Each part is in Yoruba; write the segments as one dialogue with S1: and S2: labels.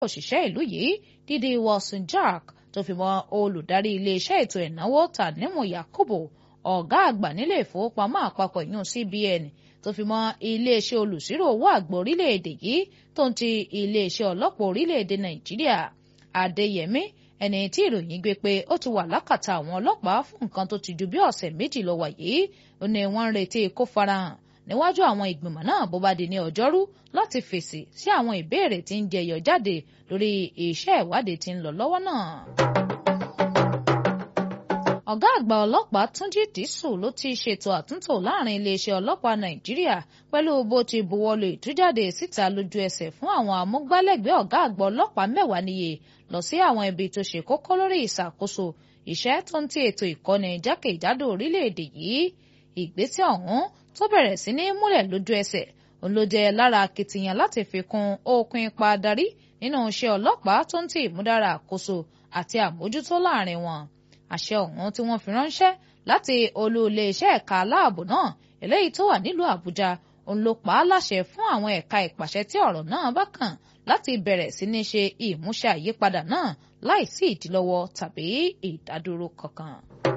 S1: òṣìṣẹ́ ìlú yìí dídí Wilson Jack tó fi mọ́ olùdarí iléeṣẹ́ ètò ìnáwó Tanimu Yakubu ọ̀gá àgbà nílé ìfowópamọ́ àpapọ̀ ìyún CBN tó fi mọ́ iléeṣẹ́ olùsírò owó àgbà orílẹ̀-èdè yìí tó ń ti iléeṣẹ́ ọlọ́pàá orílẹ̀-èdè Nàìjíríà Adéyẹmí ẹni tí ìròyìn gbé pé ó ti wà lákàtà àwọn ọlọ́pàá fún nǹkan tó ti ju bí ọ̀sẹ̀ méjì lọ wà yìí ó ní wọ́n ń retí kó farahàn níwájú àwọn ìgbìmọ̀ náà bó bá di ní ọjọ́rú láti fèsì sí àwọn ìbéèrè tí ń jẹyọ jáde lórí iṣẹ́ ìwádìí tí ń lọ lọ́wọ́ náà. ọ̀gá àgbà ọlọ́pàá Túnjí Dìsù ló ti ṣètò àtúntò láàrin iléeṣẹ́ ọlọ́pàá Nàìjíríà pẹ̀lú bó ti buwọ́lu ìtújáde síta lójú ẹsẹ̀ fún àwọn amúgbálẹ́gbẹ̀ẹ́ ọ̀gá àgbà ọlọ́pàá mẹ́wàá níye lọ sí àwọn ibi tó ṣe kókó lórí ìṣàkóso iṣẹ́ tó ń ti ètò ìkọ́ni jákèjádò orílẹ̀-èdè yìí ìgbésẹ̀ ọ̀hún tó bẹ̀rẹ̀ sí ní múlẹ̀ lójú ẹsẹ̀ òun ló jẹ́ lára akitiyan láti fi kún okun ipa darí nínú iṣẹ́ ọlọ́pàá tó ń ti ìmúdára àkóso àti àmójútó láàrin wọn àṣẹ ọ̀hún tí wọ́n fi ránṣẹ́ láti olú iléeṣẹ́ ẹ̀ka aláàbò náà eléyìí tó wà nílùú Àbújá òun ló pa á láṣẹ fún àwọn ẹ̀ka ìpàṣẹ tí ọ̀rọ̀ náà bá kàn láti bẹ̀rẹ̀ sí ní ṣe ìmúṣẹ àyípadà náà láìsí ìdílọ́wọ́ tàbí ìdádúró kankan.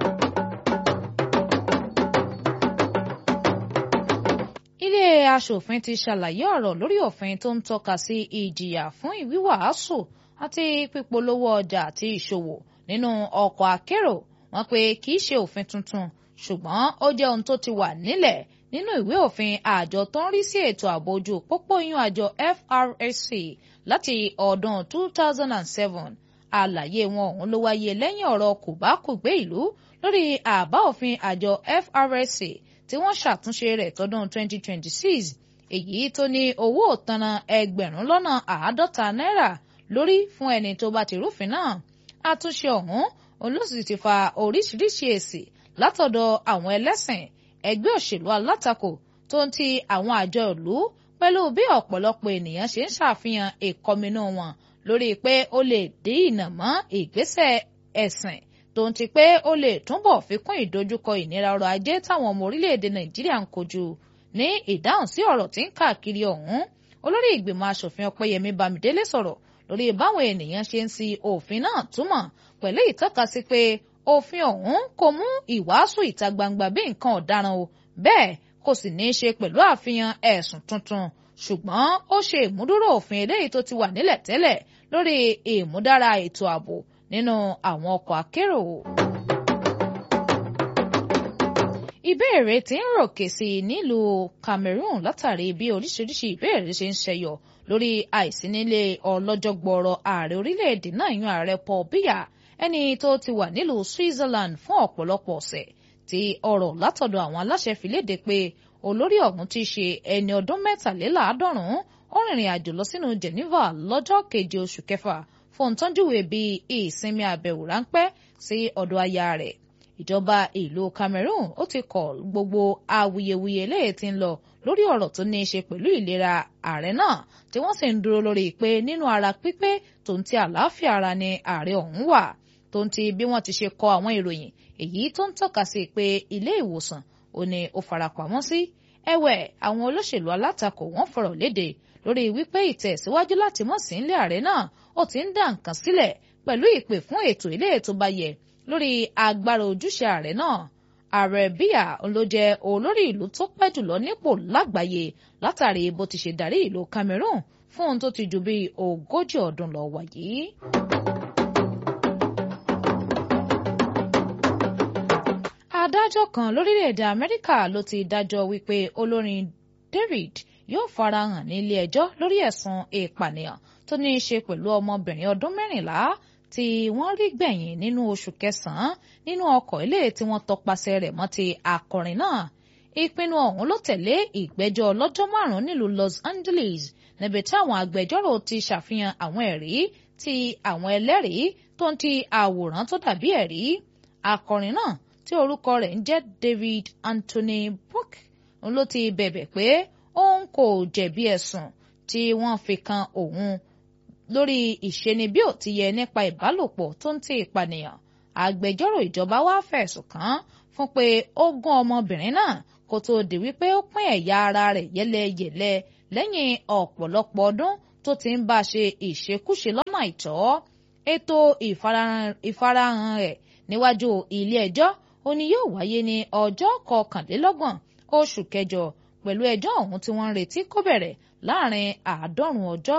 S1: ilé aṣòfin ti ṣàlàyé ọ̀rọ̀ lórí òfin tó ń tọ́ka sí ìjìyà fún ìwíwàásù àti pípolówó ọjà àti ìṣòwò nínú ọkọ̀ akérò wọ́n pé kì í ṣe òfin tuntun ṣùgbọ́n ó jẹ́ ohun tó ti wà nílẹ̀ nínú ìwé òfin àjọ tó ń rí sí ètò ààbò ojú pópó yún àjọ FRSC láti ọdún 2007 àlàyé wọn ọ̀hún ló wáyé lẹ́yìn ọ̀rọ̀ kòbákùgbé ìlú lórí àbá òfin àjọ FRSC tí wọ́n ṣàtúnṣe rẹ̀ tọdún 2026 èyí tó ní owó òtanà ẹgbẹ̀rún lọ́nà àádọ́ta náírà lórí fún ẹni tó bá ti rúfin náà àtúnṣe ọ̀hún olóṣì ti fa oríṣiríṣi èsì látọ̀dọ̀ àwọn ẹlẹ́sìn ẹgbẹ́ òṣèlú alátakò tó ń ti àwọn àjọ ìlú pẹ̀lú bí ọ̀pọ̀lọpọ̀ ènìyàn ṣe ń ṣàfihàn ìkọminú wọn lórí pé ó lè dín ìnà mọ́ ìgbésẹ̀ ẹ̀sìn tó ń ti pé ó lè túbọ̀ fi kún ìdojúkọ ìnira ọrọ̀ ajé táwọn ọmọ orílẹ̀-èdè nàìjíríà ń kojú ní ìdáhùn sí ọ̀rọ̀ tí ń káàkiri ọ̀hún olórí ìgbìmọ̀ asòfin ọpẹ́yẹmí bámidélé sọ̀rọ̀ lórí báwọn ènìyàn ṣe ń si òfin náà túmọ̀ pẹ̀lú ìtọ́kasí pé òfin ọ̀hún kò mú ìwàásù ìta gbangba bí nǹkan ọ̀daràn o bẹ́ẹ̀ kò sì ní í ṣe pẹ̀lú àfihàn ẹ̀sùn tuntun ṣùgbọ́n ó ṣe ìmúdúró òfin eléyìí tó ti wà nílẹ̀ tẹ́lẹ̀ lórí ìmúdára ètò ààbò nínú àwọn ọkọ̀ akérò. ìbéèrè tí ń ròkè sí i nílùú Cameroon látàrí bí oríṣiríṣi ìbéèrè ṣe ń ṣẹyọ lórí àìsí nílé ọlọ́jọ́ gbọ́ọ̀rọ̀ ààrẹ orílẹ̀-èdè náà yan ààrẹ Paul Biya ẹni tó ti wà nílùú Switzerland fún ọ̀pọ̀lọpọ̀ ọ̀sẹ̀ tí ọ̀rọ̀ látọ̀dọ̀ àwọn aláṣẹ fi léde pé olórí ọ̀hún ti ṣe ẹni ọdún mẹ́tàléláàádọ́rùn-ún ó rìnrìn àjò lọ sínú Geneva lọ́jọ́ keje oṣù kẹfà fún tọ́júwe bíi ìsinmi àbẹ̀wò ráńpẹ́ sí ọ̀dọ̀ aya rẹ̀ ìjọba ìlú Cameroon ó ti kọ̀ gbogbo awuyewuye léè tí ń lọ lórí ọ̀rọ̀ tó ní í ṣe pẹ̀lú ìlera ààrẹ náà tí wọ́n sì ń dúró lórí pé nínú ara pípé tó ń ti àlàáfíà ara ni ààrẹ ọ̀hún wà tó ń ti bí wọ́n ti ṣe kọ àwọn ìròyìn èyí tó ń tọ́ka sí pé ilé ìwòsàn ò ní ó farapamọ́ sí ẹ̀wẹ̀ àwọn olóṣèlú alátakò wọ́n fọ̀rọ̀ léde lórí wípé ìtẹ̀síwájú láti mọ̀ sí ilé ààrẹ náà ó ti ń dá nǹkan sílẹ̀ pẹ̀lú ìpè fún ètò ilé ètò bá yẹ lórí agbára ojúṣe ààrẹ náà ààrẹ bíyà ló jẹ́ olórí ìlú tó pẹ́ jùlọ nípò lágbàáyé látàrí bó ti ṣe darí ìlú Cameroon fún ohun tó ti ju bíi ogójì ọdún lọ wáyé. adájọ́ kan lórílẹ̀‐èdè Amẹ́ríkà ló ti dájọ́ wípé olórin David yóò farahàn ní ilé ẹjọ́ lórí ẹ̀sùn ìpànìyàn tó ní í ṣe pẹ̀lú ọmọbìnrin ọdún mẹ́rìnlá tí wọ́n rí gbẹ̀yìn nínú oṣù kẹsàn-án nínú ọkọ̀ ilé tí wọ́n tọpasẹ̀ rẹ̀ mọ́ ti akọrin náà ìpinnu ọ̀hún ló tẹ̀lé ìgbẹ́jọ́ ọlọ́jọ́ márùn-ún nílùú Los Angeles níbi tí àwọn agbẹjọ́rò ti ṣàfihàn àwọn ẹ̀rí ti àwọn ẹlẹ́rìí tó ń ti àwòrán tó dàbí ẹ̀rí akọrin náà tí orúkọ rẹ̀ ń jẹ́ David Anthony Brooke ló ti bẹ̀bẹ̀ pé òun kò jẹ̀bi ẹ̀sùn tí wọ́n fi kan òun lórí ìṣeni bí ò ti yẹ nípa ìbálòpọ̀ tó ń ti ìpànìyàn agbẹjọ́rò ìjọba wá fẹ̀sùn kàn án fún pé ó gún ọmọbìnrin náà kó tóó di wípé ó pín ẹ̀yà ara rẹ̀ yẹ́lẹyẹ̀lẹ lẹ́yìn ọ̀pọ̀lọpọ̀ ọdún tó ti ń bá a ṣe ìṣekúṣe lọ́nà àìtọ́ ètò ìfarahàn rẹ̀ níwájú ilé ẹjọ́ ó ní yóò wáyé ní ọjọ́ kọkànlélọ́gbọ̀n oṣù kẹjọ pẹ̀lú ẹjọ́ ọ̀hún tí wọ́n ń retí kó bẹ̀rẹ̀ láàrin àádọ́rùn ọjọ́.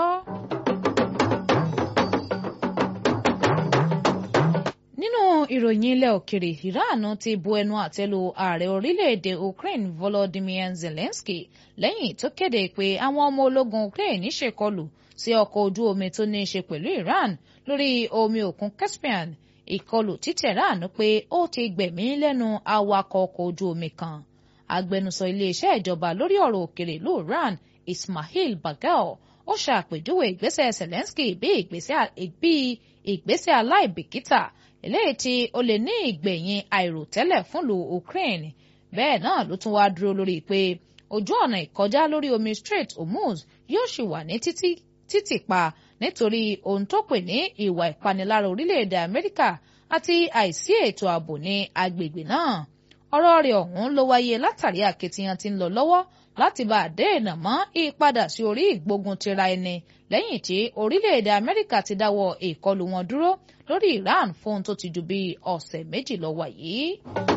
S1: nínú ìròyìn ilẹ̀ òkèrè Iran ti bu ẹnu àtẹ́ lu ààrẹ orílẹ̀-èdè Ukraine Volodymyr Zelensky lẹ́yìn tó kéde pé àwọn ọmọ ológun Ukraine ṣèkọlù sí ọkọ̀ ojú omi tó ní í ṣe pẹ̀lú Iran lórí omi òkun Caspian ìkọlù tí Tehran pé ó ti gbẹ̀mí lẹ́nu awakọ̀ ọkọ̀ ojú omi kan agbẹnusọ iléeṣẹ́ ìjọba lórí ọ̀rọ̀ òkèrè ìlú Iran Ismail Bagel ó ṣàpèjúwe ìgbésẹ̀ Zelensky bí ìgbésẹ̀ aláìbìkítà eléyìí tí ó lè ní ìgbẹ̀yìn àìròtẹ́lẹ̀ fúnlùú Ukraine bẹ́ẹ̀ náà ló tún wáá dúró lórí pé ojú ọ̀nà ìkọjá lórí omi Strait Hormuz yóò ṣì wà ní títì pa nítorí ohun tó pè ní ìwà ìpanilára orílẹ̀-èdè Amẹ́ríkà àti àìsí ètò ààbò ní agbègbè náà ọ̀rọ̀ rẹ̀ ọ̀hún ló wáyé látàrí akitiyan tí ń lọ lọ́wọ́ láti bá a dènà mọ́ ìpadà sí orí ìgbógun tira ẹni lẹ́yìn tí orílẹ̀-èdè Amẹ́ríkà ti dáwọ́ ìkọlù wọn dúró lórí Iran fún tó ti ju bí ọ̀sẹ̀ méjì lọ wà yìí.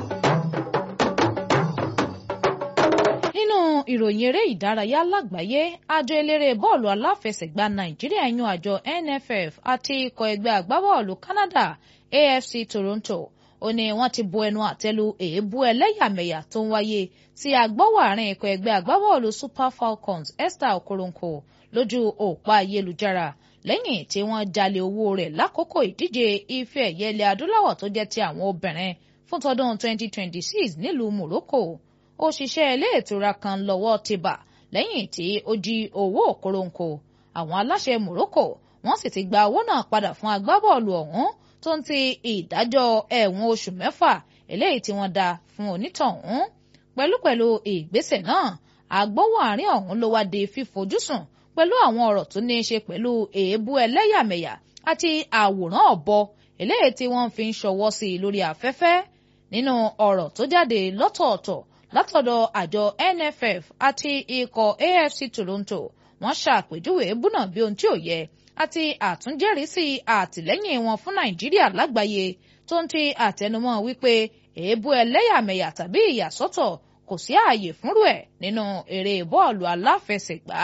S1: nínú ìròyìn eré ìdárayá lágbàáyé àjọ eléré bọ́ọ̀lù aláfẹsẹ̀gbá Nàìjíríà yan àjọ NFF àti ikọ̀ ẹgbẹ́ agbábọ́ọ̀lù Canada AFC Toronto ó ní wọ́n ti bu ẹnu àtẹ́lu èébú ẹlẹ́yàmẹ̀yà tó ń wáyé tí agbọ́wọ́ àárín ikọ̀ ẹgbẹ́ agbábọ́ọ̀lù Super Falcons Esther Okoronkwo lójú òpó ayélujára lẹ́yìn tí wọ́n jalè owó rẹ̀ lákòókò ìdíje ife ẹ̀yẹ ilẹ̀ adúláwọ̀ tó jẹ́ ti àwọn obìnrin fún tọdún 2026 nílùú Morocco òṣìṣẹ́ ilé ìtura kan lọ́wọ́ ti bà lẹ́yìn tí ó jí owó Okoronkwo àwọn aláṣẹ Morocco wọ́n sì ti gba owó náà padà fún agbábọ́ọ̀lù ọ̀hún tó ń ti ìdájọ́ ẹ̀wọ̀n oṣù mẹ́fà eléyìí tí wọ́n dá fún onítọ̀hún pẹ̀lúpẹ̀lú ìgbésẹ̀ náà àgbọ̀wọ́ àárín ọ̀hún ló wá di fífojúsùn pẹ̀lú àwọn ọ̀rọ̀ tó ní í ṣe pẹ̀lú èébú ẹlẹ́yàmẹ̀yà àti àwòrán ọ̀bọ eléyìí tí wọ́n fi ń ṣọwọ́ sí i lórí afẹ́fẹ́ nínú ọ̀rọ̀ tó jáde lọ́tọ̀ọ̀tọ̀ látọ̀dọ̀ àjọ NFF àti ikọ̀ AFC Toronto wọ́n ṣàpèjúwe èébú náà bí ohun tí ò yẹ àti àtúnjẹ́rìísí àtìlẹ́yìn wọn fún Nàìjíríà lágbàáyé tó ń ti àtẹnumọ́ wípé èébú ẹlẹ́yàmẹ̀yà tàbí ìyàsọ́tọ̀ kò sí ààyè fúnrú ẹ̀ nínú eré bọ́ọ̀lù aláfẹsẹ̀gbá.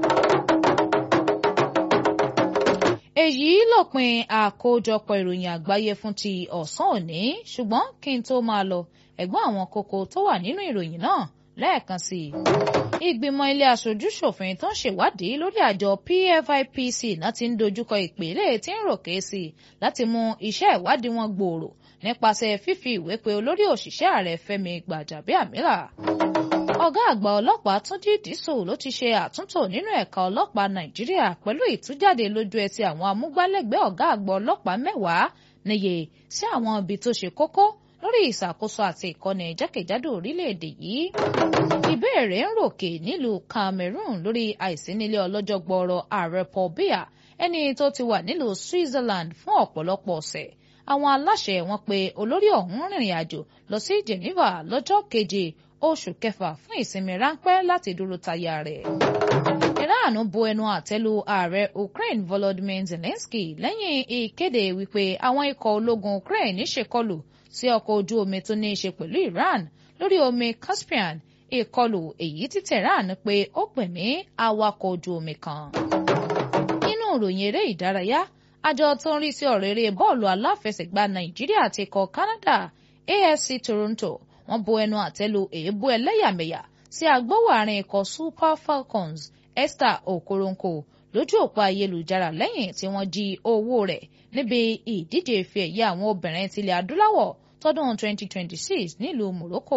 S1: èyí lópin àkójọpọ̀ ìròyìn àgbáyé fún ti ọ̀sán òní ṣùgbọ́n kí n tó máa lọ ẹ̀gbọ́n àwọn kókó tó wà nínú ìròyìn náà lẹ́ẹ̀kan sí i. ìgbìmọ̀ ilé aṣojú-ṣòfin tó ń ṣèwádìí lórí àjọ PFIPC náà ti ń dojúkọ ìpele tí ń ròkè sí i láti mú iṣẹ́ ìwádìí wọn gbòòrò nípasẹ̀ fífi ìwé pe olórí òṣìṣẹ́ ààrẹ Fẹ́mi Gbàjàbíàmílà. ọ̀gá àgbà ọlọ́pàá Túnjí Dìísù ló ti ṣe àtúntò nínú ẹ̀ka ọlọ́pàá Nàìjíríà pẹ̀lú ìtújáde lójú ẹsẹ̀ àwọn amúgbálẹ́gbẹ̀ẹ́ ọ̀gá àgbà ọlọ́pàá mẹ́wàá níye sí àwọn ibi tó ṣe kókó lórí ìṣàkóso àti ìkọ́ni jákèjádò orílẹ̀-èdè yìí. ìbéèrè ń ròkè nílùú Cameroon lórí àìsí nílé ọlọ́jọ́ gbọ́ọ̀rọ̀ ààrẹ Paul Biya ẹni tó ti wà nílùú Switzerland fún ọ̀pọ̀lọpọ̀ ọ̀sẹ̀ àwọn aláṣẹ wọn pé olórí ọ̀hún rìnrìn àjò lọ sí Geneva lọ́jọ́ keje oṣù kẹfà fún ìsinmi ráńpẹ́ láti dúró taya rẹ̀. Iran bu ẹnu àtẹ́lu ààrẹ Ukraine Volodymyr Zelensky lẹ́yìn ìkéde wípé àwọn ikọ̀ ológun Ukraine ṣèkọlù sí ọkọ̀ ojú omi tó ní í ṣe pẹ̀lú Iran lórí omi Caspian ìkọlù èyí tí Tehran pé ó gbẹ̀mí awakọ̀ ojú omi kan. nínú ìròyìn eré ìdárayá àjọ tó ń rí sí ọ̀rọ̀ eré bọ́ọ̀lù aláfẹsẹ̀gbá Nàìjíríà àti ikọ̀ Canada AFC Toronto wọ́n bu ẹnu àtẹ́lu èébú ẹlẹ́yàmẹ̀yà sí agbówó àárín ikọ̀ Super Falcons Esther Okoronkwo lójú òpó ayélujára lẹ́yìn tí wọ́n jí owó rẹ̀ níbi ìdíje ife ẹ̀yẹ àwọn obìnrin tilẹ̀ adúláwọ̀ tọdún 2026 nílùú Morocco.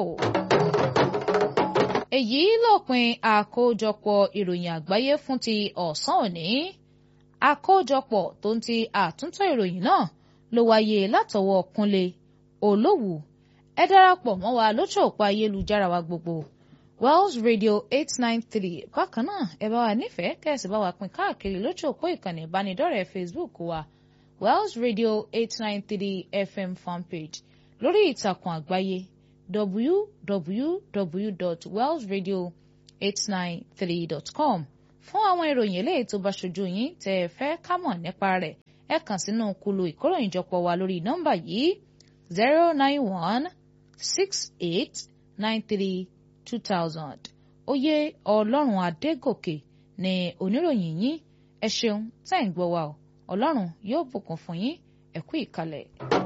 S1: èyí lópin àkójọpọ̀ ìròyìn àgbáyé fún ti ọ̀sán òní àkójọpọ̀ tó ń ti àtúntò ìròyìn náà ló wáyé látọwọ́ Kúnlé Olówù ẹ darapọ̀ mọ́ wa lójú òpó ayélujára wa gbogbo Wells Radio eight nine three bákan náà ẹ bá wa nífẹ̀ẹ́ kẹ́sì bá wa pín káàkiri lójú òpó ìkànnì ìbánidọ́rẹ̀ẹ́ Facebook wa Wells Radio eight nine three FM fanpage lórí ìtàkùn àgbáyé www.wellsradio893.com fún àwọn ìròyìn eléyìí tó bá ṣojú yín tẹ́ ẹ fẹ́ ká mọ̀ nípa rẹ̀ ẹ kàn sínú kulu ìkóròyìnjọpọ̀ wa lórí nọ́mbà yìí zero nine one six eight nine three two thousand oyè ọlọ́run adégòkè ni oníròyìn yín ẹ ṣeun tẹ́ ń gbọ́ wa o ọlọ́run yóò bùkún fún yín ẹ kú ìkàlẹ̀.